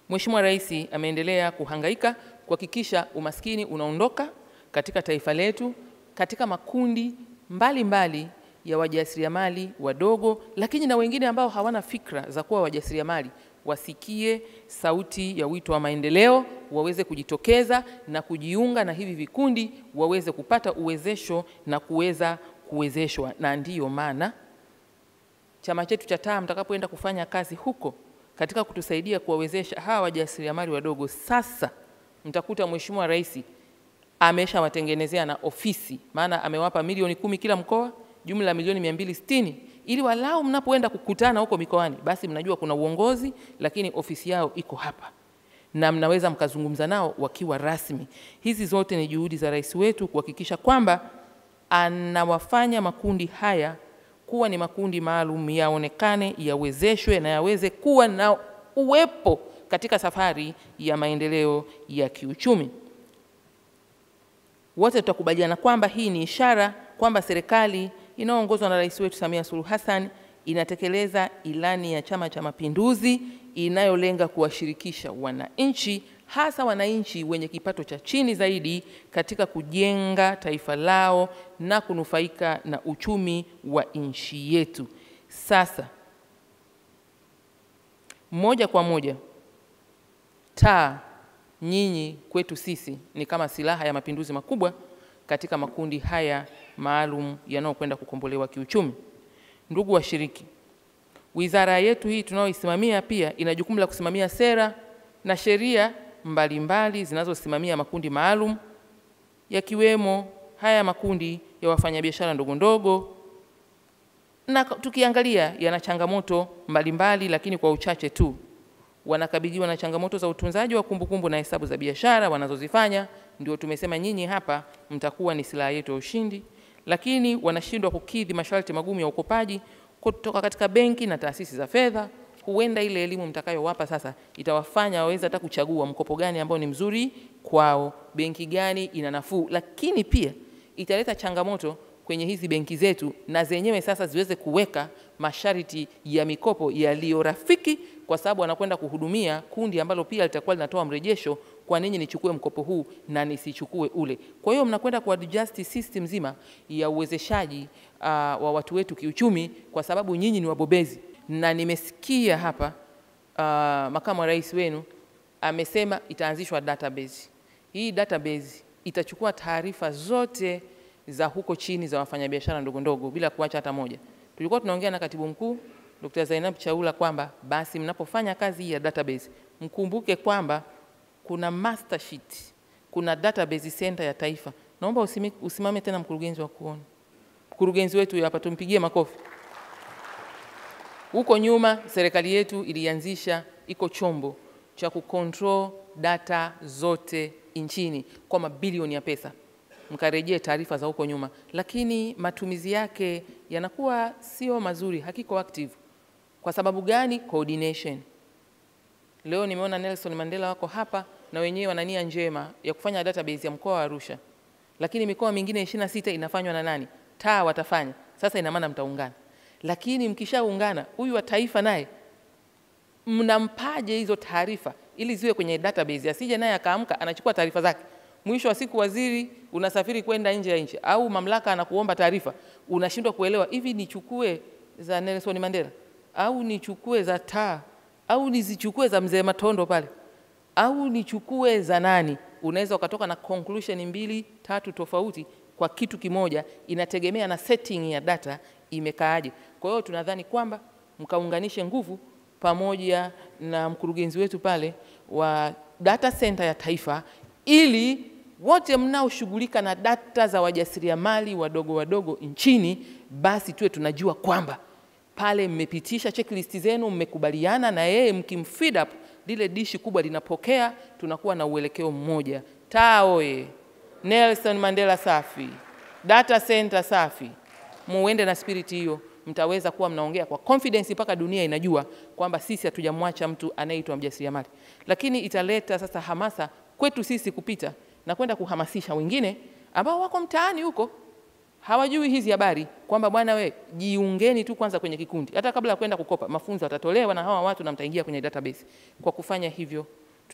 Mheshimiwa Rais ameendelea kuhangaika kuhakikisha umaskini unaondoka katika taifa letu katika makundi mbalimbali mbali ya wajasiriamali wadogo, lakini na wengine ambao hawana fikra za kuwa wajasiriamali wasikie sauti ya wito wa maendeleo, waweze kujitokeza na kujiunga na hivi vikundi, waweze kupata uwezesho na kuweza kuwezeshwa. Na ndiyo maana chama chetu cha TAA mtakapoenda kufanya kazi huko katika kutusaidia kuwawezesha hawa wajasiriamali wadogo, sasa mtakuta Mheshimiwa Rais ameshawatengenezea na ofisi, maana amewapa milioni kumi kila mkoa, jumla milioni mia mbili sitini ili walau mnapoenda kukutana huko mikoani, basi mnajua kuna uongozi, lakini ofisi yao iko hapa na mnaweza mkazungumza nao wakiwa rasmi. Hizi zote ni juhudi za rais wetu kuhakikisha kwamba anawafanya makundi haya kuwa ni makundi maalum, yaonekane, yawezeshwe na yaweze kuwa na uwepo katika safari ya maendeleo ya kiuchumi. Wote tutakubaliana kwamba hii ni ishara kwamba serikali inayoongozwa na rais wetu Samia Suluhu Hassan inatekeleza ilani ya Chama cha Mapinduzi inayolenga kuwashirikisha wananchi, hasa wananchi wenye kipato cha chini zaidi, katika kujenga taifa lao na kunufaika na uchumi wa nchi yetu. Sasa moja kwa moja, TAA nyinyi kwetu sisi ni kama silaha ya mapinduzi makubwa katika makundi haya maalum yanayokwenda kukombolewa kiuchumi. Ndugu washiriki, wizara yetu hii tunayoisimamia pia ina jukumu la kusimamia sera na sheria mbalimbali zinazosimamia makundi maalum yakiwemo haya makundi ya wafanyabiashara ndogo ndogo, na tukiangalia yana changamoto mbalimbali, lakini kwa uchache tu wanakabiliwa na changamoto za utunzaji wa kumbukumbu na hesabu za biashara wanazozifanya. Ndio tumesema nyinyi hapa mtakuwa ni silaha yetu ya ushindi, lakini wanashindwa kukidhi masharti magumu ya ukopaji kutoka katika benki na taasisi za fedha. Huenda ile elimu mtakayowapa sasa itawafanya waweze hata kuchagua mkopo gani ambao ni mzuri kwao, benki gani ina nafuu, lakini pia italeta changamoto kwenye hizi benki zetu, na zenyewe sasa ziweze kuweka masharti ya mikopo yaliyo rafiki, kwa sababu wanakwenda kuhudumia kundi ambalo pia litakuwa linatoa mrejesho, kwa nini nichukue mkopo huu na nisichukue ule. Kwa hiyo mnakwenda kuadjust system nzima ya uwezeshaji uh, wa watu wetu kiuchumi, kwa sababu nyinyi ni wabobezi, na nimesikia hapa uh, makamu wa rais wenu amesema itaanzishwa database. Hii database itachukua taarifa zote za huko chini za wafanyabiashara ndogo ndogo bila kuacha hata moja. Tulikuwa tunaongea na katibu mkuu Dr. Zainab Chaula kwamba basi mnapofanya kazi hii ya database mkumbuke kwamba kuna master sheet, kuna database center ya taifa. Naomba usimi, usimame tena mkurugenzi wa kuona. Mkurugenzi wetu hapa tumpigie makofi. Huko nyuma serikali yetu ilianzisha iko chombo cha kucontrol data zote nchini kwa mabilioni ya pesa mkarejee taarifa za huko nyuma, lakini matumizi yake yanakuwa sio mazuri, hakiko active. Kwa sababu gani? Coordination. Leo nimeona Nelson Mandela wako hapa na wenyewe wana nia njema ya kufanya database ya mkoa wa Arusha, lakini mikoa mingine 26 inafanywa na nani? TAA watafanya. Sasa ina maana mtaungana, lakini mkishaungana, huyu wa taifa naye mnampaje hizo taarifa ili ziwe kwenye database, asije naye akaamka anachukua taarifa zake mwisho wa siku waziri unasafiri kwenda nje ya nchi au mamlaka anakuomba taarifa, unashindwa kuelewa, hivi nichukue za Nelson Mandela au nichukue za TAA au nizichukue za mzee Matondo pale au nichukue za nani? Unaweza ukatoka na conclusion mbili tatu tofauti kwa kitu kimoja, inategemea na setting ya data imekaaje. Kwa hiyo tunadhani kwamba mkaunganishe nguvu pamoja na mkurugenzi wetu pale wa data center ya taifa ili wote mnaoshughulika na data za wajasiriamali wadogo wadogo nchini, basi tuwe tunajua kwamba pale mmepitisha checklist zenu, mmekubaliana na yeye, mkimfeed up lile dishi kubwa linapokea, tunakuwa na uelekeo mmoja. TAA oye! Nelson Mandela safi! Data center safi! Muende na spirit hiyo, mtaweza kuwa mnaongea kwa confidence mpaka dunia inajua kwamba sisi hatujamwacha mtu anayeitwa mjasiriamali, lakini italeta sasa hamasa kwetu sisi kupita na kwenda kuhamasisha wengine ambao wako mtaani huko hawajui hizi habari kwamba bwana we jiungeni tu kwanza kwenye kikundi, hata kabla ya kwenda kukopa. Mafunzo yatatolewa na hawa watu na mtaingia kwenye database. Kwa kufanya hivyo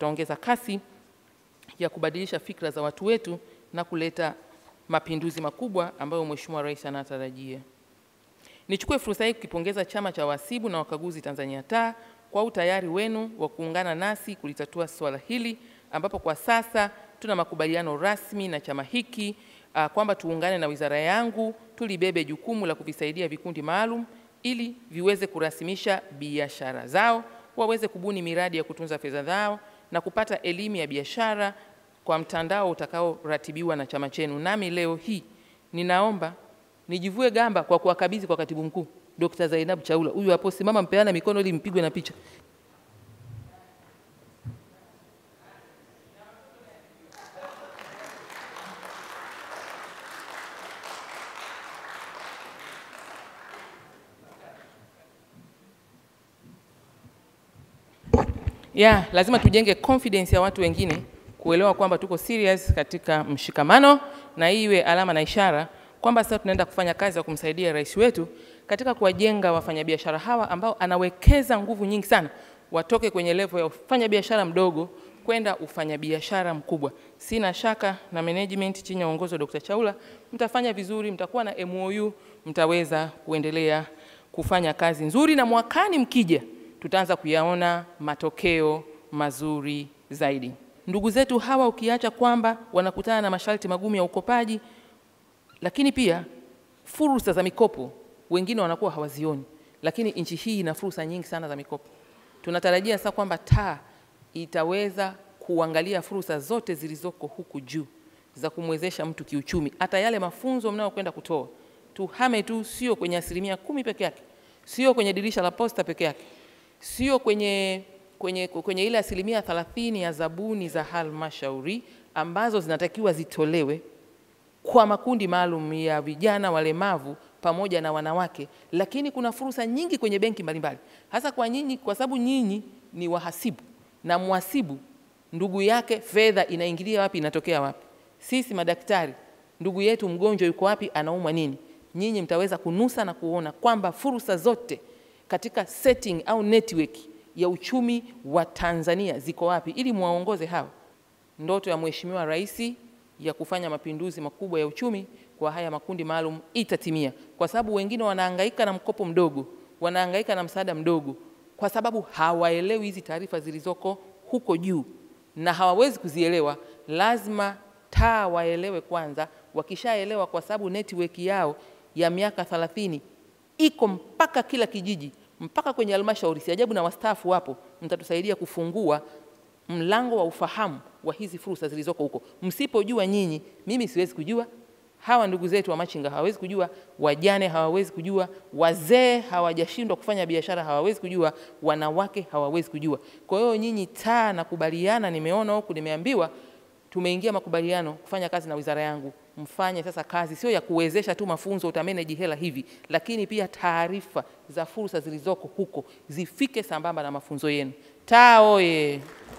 tutaongeza kasi ya kubadilisha fikra za watu wetu na kuleta mapinduzi makubwa ambayo Mheshimiwa Rais anatarajia. Nichukue fursa hii kukipongeza Chama cha Wahasibu na Wakaguzi Tanzania taa kwa utayari wenu wa kuungana nasi kulitatua swala hili ambapo kwa sasa tuna makubaliano rasmi na chama hiki uh, kwamba tuungane na wizara yangu tulibebe jukumu la kuvisaidia vikundi maalum ili viweze kurasimisha biashara zao, waweze kubuni miradi ya kutunza fedha zao na kupata elimu ya biashara kwa mtandao utakaoratibiwa na chama chenu. Nami leo hii ninaomba nijivue gamba kwa kuwakabidhi kwa katibu mkuu Dr. Zainab Chaula. Huyu hapo, simama, mpeana mikono ili mpigwe na picha. ya lazima tujenge confidence ya watu wengine kuelewa kwamba tuko serious katika mshikamano, na hii iwe alama na ishara kwamba sasa tunaenda kufanya kazi ya kumsaidia rais wetu katika kuwajenga wafanyabiashara hawa ambao anawekeza nguvu nyingi sana watoke kwenye level ya ufanyabiashara mdogo kwenda ufanyabiashara mkubwa. Sina shaka na management chini ya uongozi wa Dr. Chaula mtafanya vizuri, mtakuwa na MOU, mtaweza kuendelea kufanya kazi nzuri, na mwakani mkija tutaanza kuyaona matokeo mazuri zaidi. Ndugu zetu hawa, ukiacha kwamba wanakutana na masharti magumu ya ukopaji, lakini pia fursa za mikopo wengine wanakuwa hawazioni, lakini nchi hii ina fursa nyingi sana za mikopo. Tunatarajia sasa kwamba taa itaweza kuangalia fursa zote zilizoko huku juu za kumwezesha mtu kiuchumi. Hata yale mafunzo mnayokwenda kutoa, tuhame tu, sio kwenye asilimia kumi peke yake, sio kwenye dirisha la posta peke yake, sio kwenye, kwenye, kwenye ile asilimia thelathini ya zabuni za halmashauri ambazo zinatakiwa zitolewe kwa makundi maalum ya vijana walemavu pamoja na wanawake, lakini kuna fursa nyingi kwenye benki mbalimbali, hasa kwa nyinyi, kwa sababu nyinyi ni wahasibu na mhasibu ndugu yake fedha inaingilia wapi, inatokea wapi. Sisi madaktari, ndugu yetu mgonjwa yuko wapi, anaumwa nini, nyinyi mtaweza kunusa na kuona kwamba fursa zote katika setting au network ya uchumi wa Tanzania ziko wapi, ili muwaongoze hawa. Ndoto ya Mheshimiwa Rais ya kufanya mapinduzi makubwa ya uchumi kwa haya makundi maalum itatimia, kwa sababu wengine wanahangaika na mkopo mdogo, wanahangaika na msaada mdogo, kwa sababu hawaelewi hizi taarifa zilizoko huko juu na hawawezi kuzielewa. Lazima taa waelewe kwanza. Wakishaelewa, kwa sababu network yao ya miaka 30 iko mpaka kila kijiji, mpaka kwenye halmashauri. Si ajabu na wastaafu wapo, mtatusaidia kufungua mlango wa ufahamu wa hizi fursa zilizoko huko. Msipojua nyinyi, mimi siwezi kujua, hawa ndugu zetu wa machinga hawawezi kujua, wajane hawawezi kujua, wazee hawajashindwa kufanya biashara hawawezi kujua, wanawake hawawezi kujua. Kwa hiyo nyinyi taa, nakubaliana, nimeona huku, nimeambiwa tumeingia makubaliano kufanya kazi na wizara yangu, mfanye sasa kazi sio ya kuwezesha tu mafunzo, utameneji hela hivi, lakini pia taarifa za fursa zilizoko huko zifike sambamba na mafunzo yenu. Taa oye!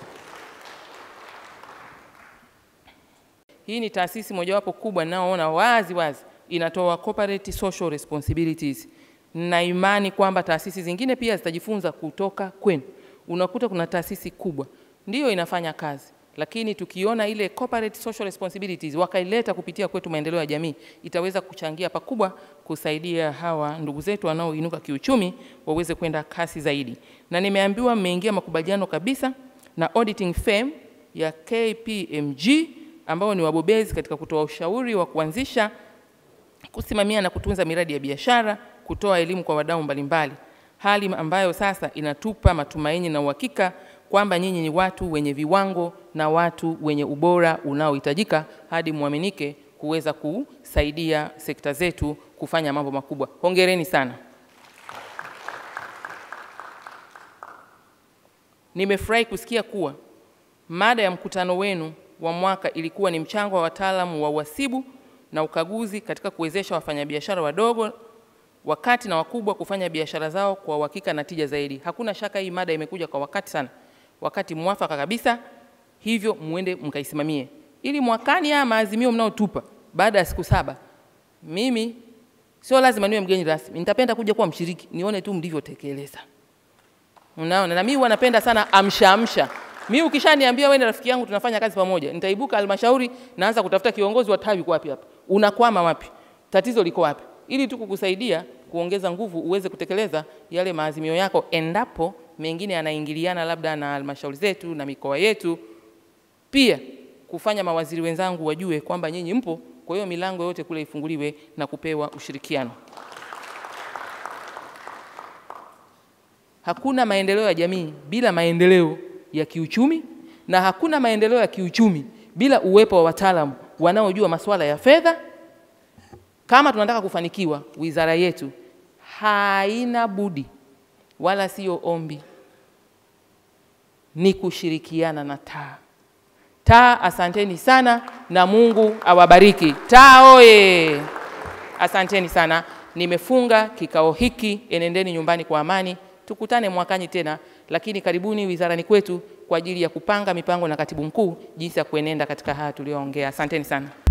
Hii ni taasisi mojawapo kubwa ninaoona wazi wazi inatoa corporate social responsibilities, na imani kwamba taasisi zingine pia zitajifunza kutoka kwenu. Unakuta kuna taasisi kubwa ndiyo inafanya kazi, lakini tukiona ile corporate social responsibilities wakaileta kupitia kwetu maendeleo ya jamii, itaweza kuchangia pakubwa kusaidia hawa ndugu zetu wanaoinuka kiuchumi waweze kwenda kasi zaidi. Na nimeambiwa mmeingia makubaliano kabisa na auditing firm ya KPMG ambao ni wabobezi katika kutoa ushauri wa kuanzisha, kusimamia na kutunza miradi ya biashara, kutoa elimu kwa wadau mbalimbali, hali ambayo sasa inatupa matumaini na uhakika kwamba nyinyi ni watu wenye viwango na watu wenye ubora unaohitajika hadi muaminike kuweza kusaidia sekta zetu kufanya mambo makubwa. Hongereni sana. Nimefurahi kusikia kuwa mada ya mkutano wenu wa mwaka ilikuwa ni mchango wa wataalamu wa uhasibu na ukaguzi katika kuwezesha wafanyabiashara wadogo wakati na wakubwa kufanya biashara zao kwa uhakika na tija zaidi. Hakuna shaka hii mada imekuja kwa wakati sana, wakati mwafaka kabisa, hivyo muende mkaisimamie ili mwakani haya maazimio mnaotupa baada ya siku saba, mimi sio lazima niwe mgeni rasmi, nitapenda kuja kuwa mshiriki, nione tu mlivyotekeleza. Unaona, na mimi huwa napenda sana amsha amsha Mi ukishaniambia wewe ni rafiki yangu tunafanya kazi pamoja, nitaibuka halmashauri naanza kutafuta kiongozi wa tawi, uko wapi hapa, unakwama wapi, tatizo liko wapi, ili tu kukusaidia kuongeza nguvu uweze kutekeleza yale maazimio yako, endapo mengine yanaingiliana labda na halmashauri zetu na mikoa yetu. Pia kufanya mawaziri wenzangu wajue kwamba nyinyi mpo, kwa hiyo milango yote kule ifunguliwe na kupewa ushirikiano. Hakuna maendeleo ya jamii bila maendeleo ya kiuchumi na hakuna maendeleo ya kiuchumi bila uwepo wa wataalamu wanaojua masuala ya fedha. Kama tunataka kufanikiwa, wizara yetu haina budi wala sio ombi, ni kushirikiana na TAA. TAA, asanteni sana na Mungu awabariki. TAA oye! Asanteni sana. Nimefunga kikao hiki, enendeni nyumbani kwa amani. Tukutane mwakani tena, lakini karibuni wizarani kwetu kwa ajili ya kupanga mipango na katibu mkuu jinsi ya kuenenda katika haya tuliyoongea. Asanteni sana.